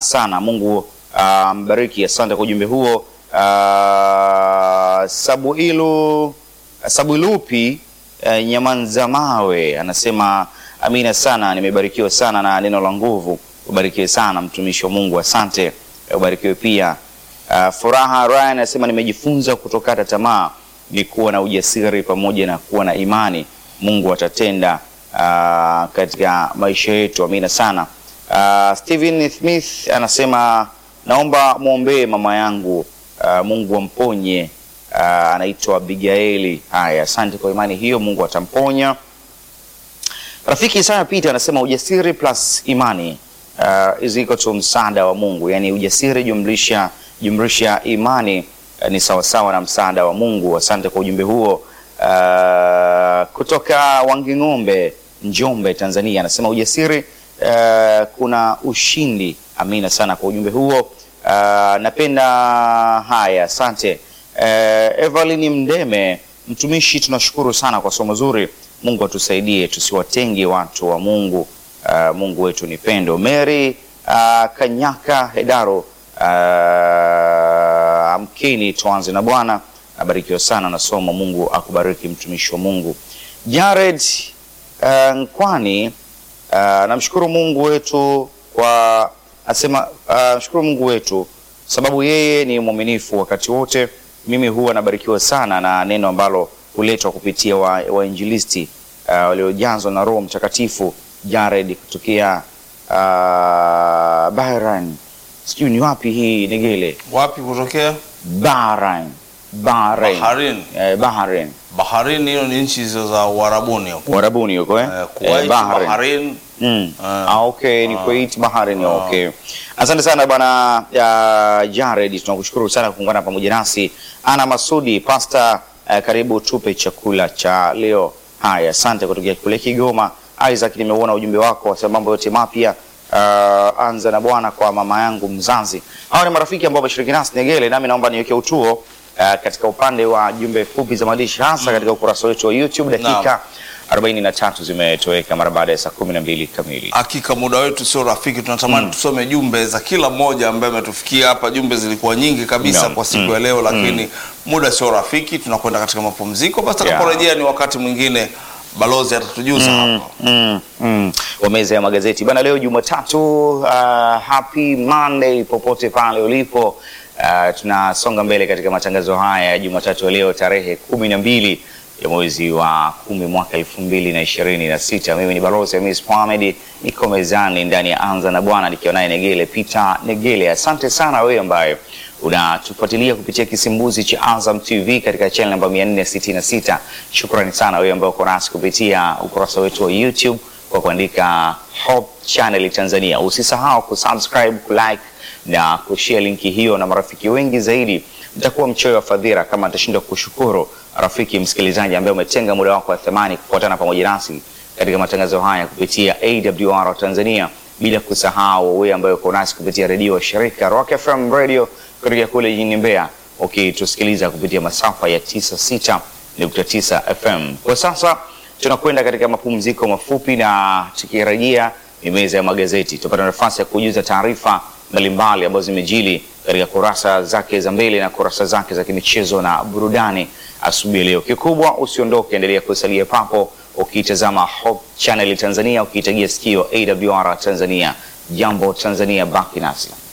sana. Mungu ah, mbariki. Asante kwa ujumbe huo. Ah, Sabuilu Sabuilupi eh, Nyamanza Mawe anasema amina sana, nimebarikiwa sana na neno la nguvu. Ubarikiwe sana mtumishi wa Mungu, asante. Eh, Ubarikiwe pia. Uh, Furaha Ryan anasema nimejifunza kutokata tamaa ni kuwa na ujasiri pamoja na kuwa na imani. Mungu atatenda uh, katika maisha yetu. Amina sana. Uh, Steven Smith anasema naomba mwombee mama yangu uh, Mungu amponye. Uh, anaitwa Abigaili. Haya, asante kwa imani hiyo, Mungu atamponya. Rafiki Isaya Peter anasema ujasiri plus imani uh, is equal to msaada wa Mungu, yaani ujasiri jumlisha jumlisha imani uh, ni sawasawa na msaada wa Mungu. Asante kwa ujumbe huo uh, kutoka Wanging'ombe, Njombe, Tanzania. Anasema ujasiri uh, kuna ushindi. Amina sana kwa ujumbe huo uh, napenda haya, asante uh, Evelyn Mdeme, mtumishi, tunashukuru sana kwa somo zuri. Mungu atusaidie tusiwatenge watu wa Mungu. Uh, Mungu wetu ni pendo. Mary uh, Kanyaka Hedaro uh, amkeni tuanze na Bwana. Abarikiwa sana na somo. Mungu akubariki mtumishi wa Mungu. Jared uh, Nkwani uh, namshukuru Mungu wetu kwa asema uh, shukuru Mungu wetu sababu yeye ni mwaminifu wakati wote. Mimi huwa nabarikiwa sana na neno ambalo huletwa kupitia wainjilisti wa uh, waliojazwa na Roho Mtakatifu. Jared kutokea uh, Bahrain, sijui ni wapi hii Negele, Wapi kutokea? Bahrain, Bahrain, Bahrain. eh, Bahrain, Bahrain, hiyo ni nchi hizo za Uarabuni huko. Uarabuni huko eh? Eh, Kuwait, Bahrain. Bahrain. Mm. Ah. Ah, okay, ni Kuwait Bahrain. Okay. Asante sana bwana ya Jared, tunakushukuru sana kuungana pamoja nasi. Ana Masudi, pasta eh, karibu tupe chakula cha leo. Haya, asante kutokea kule Kigoma. Isaac, nimeuona ujumbe wako wasema mambo yote mapya. Uh, anza na bwana kwa mama yangu mzazi. Hawa ni marafiki ambao wameshiriki nasi Negele, nami naomba niweke utuo uh, katika upande wa jumbe fupi za maandishi hasa katika ukurasa wetu wa YouTube dakika 43 zimetoweka mara baada ya saa 12 kamili. Hakika muda wetu sio rafiki, tunatamani tusome jumbe za kila mmoja ambaye ametufikia hapa. Jumbe zilikuwa nyingi kabisa Naam. kwa siku ya leo, lakini muda sio rafiki, tunakwenda katika mapumziko. Basi tutakaporejea ni wakati mwingine, balozi atatujuza hapa. Mm, mm. Wa meza ya magazeti bana, leo Jumatatu. Uh, happy Monday popote pale ulipo. Uh, tunasonga mbele katika matangazo haya ya Jumatatu ya leo tarehe kumi na mbili ya mwezi wa kumi mwaka elfu mbili na ishirini na sita. Mimi ni balozi Hamis Mohamed, niko mezani ndani ya Anza na Bwana nikiwa naye Negele Peter Negele. Asante sana wewe ambaye unatufuatilia kupitia kisimbuzi cha Azam TV katika channel namba 466. Shukrani sana wewe ambaye uko nasi kupitia ukurasa wetu wa YouTube kwa kuandika Hope Channel Tanzania. Usisahau kusubscribe, kulike na kushare linki hiyo na marafiki wengi zaidi. Mtakuwa mchoyo wa fadhila kama atashindwa kushukuru rafiki msikilizaji ambaye umetenga muda wako wa thamani kufuatana pamoja nasi katika matangazo haya kupitia AWR Tanzania, bila kusahau wewe ambaye uko nasi kupitia redio wa shirika Rock FM Radio kutoka kule jijini Mbeya, ukitusikiliza kupitia masafa ya 96.9 FM. Kwa sasa tunakwenda katika mapumziko mafupi, na tukirejea ni meza ya magazeti, tupata nafasi ya kujuza taarifa mbalimbali ambazo zimejili katika kurasa zake za mbele na kurasa zake za kimichezo na burudani asubuhi ya leo. Kikubwa usiondoke, endelea kusalia papo ukiitazama Hope Channel Tanzania, ukiitagia sikio AWR Tanzania. Jambo Tanzania, baki nasi.